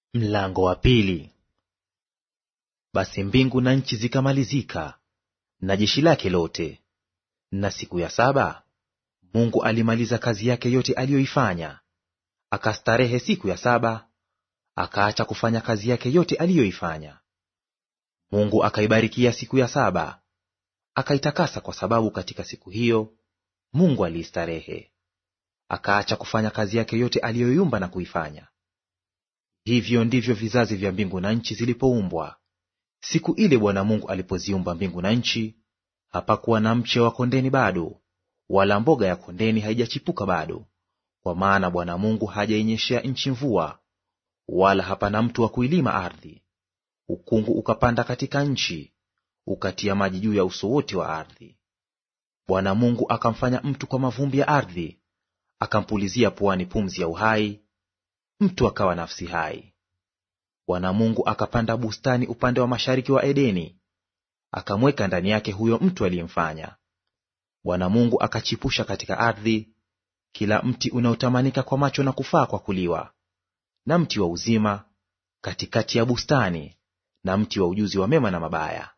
Mlango wa pili. Basi mbingu na nchi zikamalizika na jeshi lake lote. Na siku ya saba Mungu alimaliza kazi yake yote aliyoifanya, akastarehe siku ya saba, akaacha kufanya kazi yake yote aliyoifanya. Mungu akaibarikia siku ya saba, akaitakasa, kwa sababu katika siku hiyo Mungu aliistarehe. Akaacha kufanya kazi yake yote aliyoiumba na kuifanya. Hivyo ndivyo vizazi vya mbingu na nchi zilipoumbwa. Siku ile Bwana Mungu alipoziumba mbingu na nchi, hapakuwa na mche wa kondeni bado, wala mboga ya kondeni haijachipuka bado, kwa maana Bwana Mungu hajainyeshea nchi mvua, wala hapana mtu wa kuilima ardhi. Ukungu ukapanda katika nchi, ukatia maji juu ya uso wote wa ardhi. Bwana Mungu akamfanya mtu kwa mavumbi ya ardhi, akampulizia puani pumzi ya uhai, mtu akawa nafsi hai. Bwana Mungu akapanda bustani upande wa mashariki wa Edeni, akamweka ndani yake huyo mtu aliyemfanya. Bwana Mungu akachipusha katika ardhi kila mti unaotamanika kwa macho na kufaa kwa kuliwa, na mti wa uzima katikati ya bustani, na mti wa ujuzi wa mema na mabaya.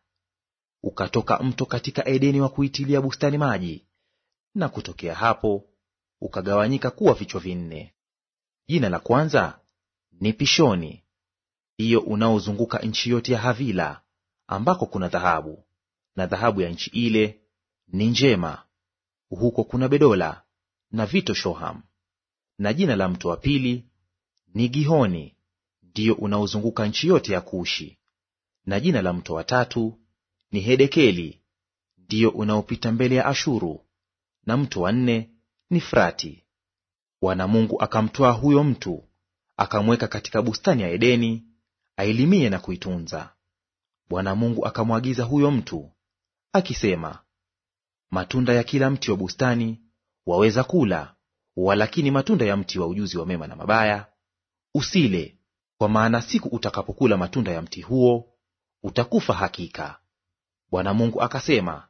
Ukatoka mto katika Edeni wa kuitilia bustani maji, na kutokea hapo ukagawanyika kuwa vichwa vinne. Jina la kwanza ni Pishoni, hiyo unaozunguka nchi yote ya Havila, ambako kuna dhahabu, na dhahabu ya nchi ile ni njema; huko kuna bedola na vito shoham. Na jina la mto wa pili ni Gihoni, ndiyo unaozunguka nchi yote ya Kushi. Na jina la mto wa tatu ni Hedekeli, ndiyo unaopita mbele ya Ashuru. Na mto wa nne ni Frati. Bwana Mungu akamtwaa huyo mtu akamweka katika bustani ya Edeni ailimie na kuitunza. Bwana Mungu akamwagiza huyo mtu akisema, matunda ya kila mti wa bustani waweza kula, walakini matunda ya mti wa ujuzi wa mema na mabaya usile, kwa maana siku utakapokula matunda ya mti huo utakufa hakika. Bwana Mungu akasema,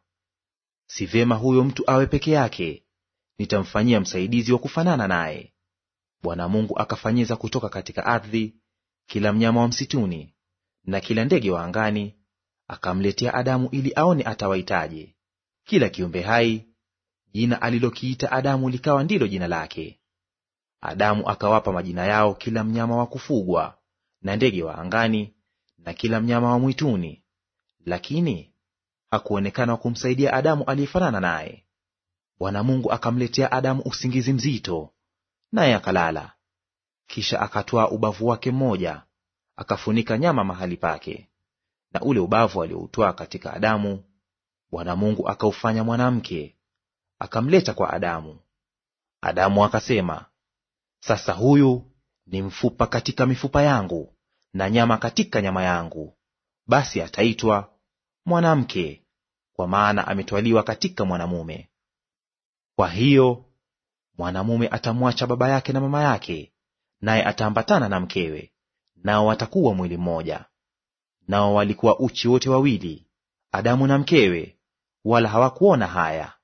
si vyema huyo mtu awe peke yake, nitamfanyia msaidizi wa kufanana naye. Bwana Mungu akafanyiza kutoka katika ardhi kila mnyama wa msituni na kila ndege wa angani, akamletea Adamu ili aone atawaitaje. Kila kiumbe hai jina alilokiita Adamu likawa ndilo jina lake. Adamu akawapa majina yao kila mnyama wa kufugwa na ndege wa angani na kila mnyama wa mwituni, lakini hakuonekana wa kumsaidia Adamu aliyefanana naye. Bwana Mungu akamletea Adamu usingizi mzito, naye akalala. Kisha akatwaa ubavu wake mmoja, akafunika nyama mahali pake, na ule ubavu alioutwaa katika Adamu Bwana Mungu akaufanya mwanamke, akamleta kwa Adamu. Adamu akasema, sasa huyu ni mfupa katika mifupa yangu na nyama katika nyama yangu, basi ataitwa mwanamke, kwa maana ametwaliwa katika mwanamume. Kwa hiyo mwanamume atamwacha baba yake na mama yake, naye ataambatana na mkewe, nao watakuwa mwili mmoja. Nao walikuwa uchi wote wawili, Adamu na mkewe, wala hawakuona haya.